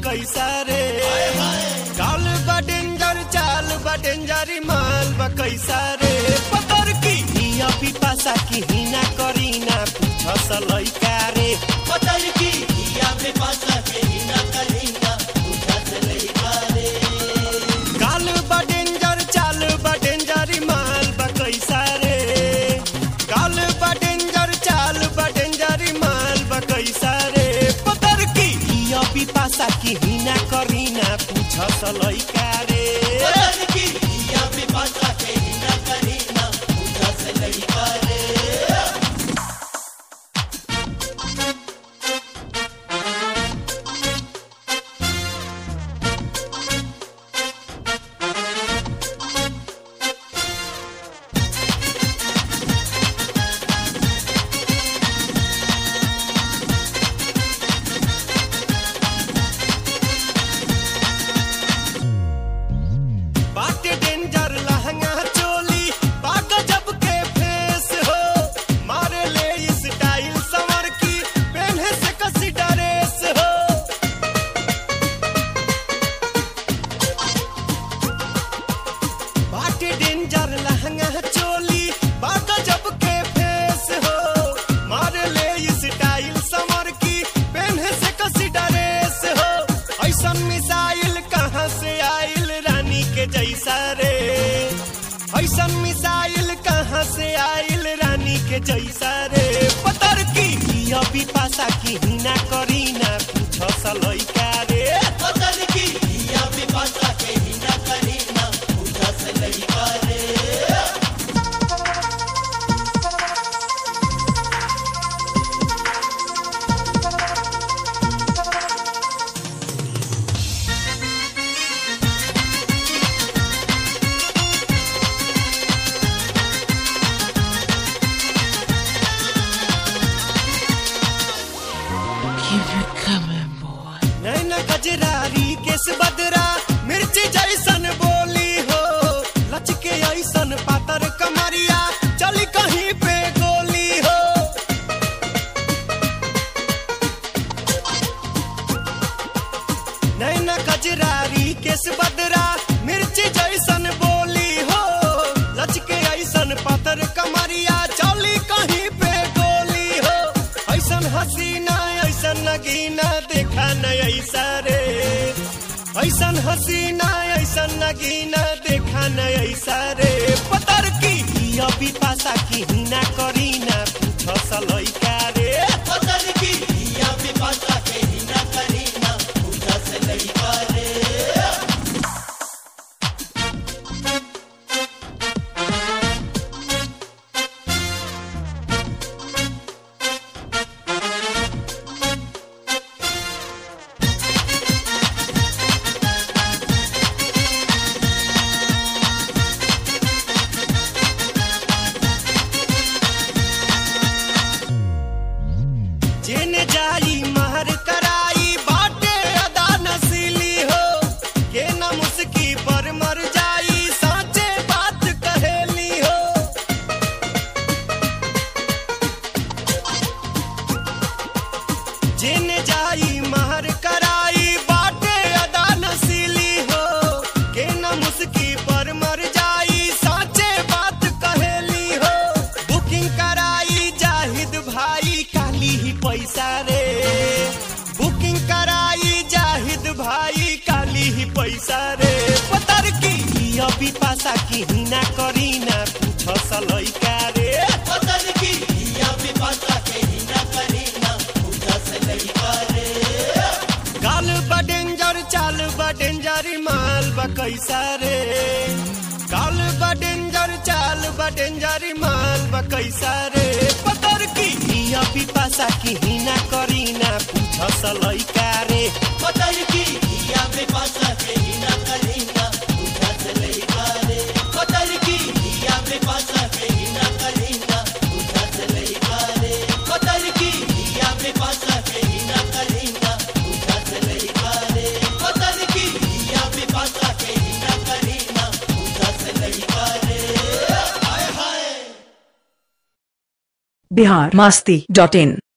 कैसा रे काल बा डेंजर चाल बा डेंजर माल बा कैसा रे पतर की हिया पिपासा की हिना करीना पूछ सलैका रे पतर की हिया पे पासा के हिना करीना पूछा से लइका रे काल बा डेंजर चाल बा डेंजर माल बा कैसा रे काल बा डेंजर चाल बा डेंजर माल बा कैसा रे पतर की हिया पिपासा की हिना करीना पूछ सलैका रे पतर की हिया पे पासा के हिना करीना पूछा से लइका रे बाटे डेंजर लहंगा चोली बाग जब के फेस हो मारे ले स्टाइल समर की पहने से कसी ड्रेस हो बाटे डेंजर लहंगा चोली बाग जब के फेस हो मारे ले स्टाइल समर की पहने से कसी ड्रेस हो ऐसन मिसाइल कहाँ से आइल रानी के जैसा रे ऐसन मिसाइल कहाँ से आइल रानी के जैसा रे पतर की हिया पिपासा की हिना करीना पूछ सलैका रे पतर की हिया पे पासा के हिना करीना पूछा से लइका रे Keep it coming, boy. नैना कजरारी केस बदरा मिर्ची जैसन बोली हो लचके ऐसन पातर कमरिया चली कहीं पे गोली हो नैना कजरारी केस बदरा मिर्ची जैसन बोली हो लचके ऐसन पातर कमरिया चली कहीं पे गोली हो ऐसन हसीना ऐसन नगीना देखा न ऐसा रे ऐसन हसीना ऐसन नगीना देखा न ऐसा रे पतर की हिया पिपासा की हिना करीना पूछ सलैका रे पतर की हिया पे पासा के हिना करीना पूछा से लइका रे जेने जाई महर कराई बाटे अदा नसीली हो के न मुस्की पर मर जाई साचे बात कहेली हो जेने जाई महर कराई बाटे अदा नसीली हो के न मुस्की पर मर जाई साचे बात कहेली हो बुकिंग कराई जाहिद भाई काली ही पैसा रे बुकिंग कराई जाहिद भाई काली ही पैसा रे पतर की हिया पिपासा की हिना करीना पूछ सलैका रे पतर की हिया पे पासा के हिना करीना पूछा से लइका रे गाल बा डेंजर चाल बा डेंजर माल बा कैसा रे काल बा डेंजर चाल बा डेंजर माल बा कैसा रे पतर की हिया पिपासा की हिना करीना पूछ सलैका रे पतर की हिया पे पासा के हिना करीना पूछा से लइका रे पतर की हिया पे पासा के हिना करीना पूछा से लइका रे पतर की हिया पे पासा के हिना करीना पूछा से लइका रे पतर की हिया पे पासा के हिना करीना पूछा से लइका रे हाय हाय बिहार मस्ती डॉट इन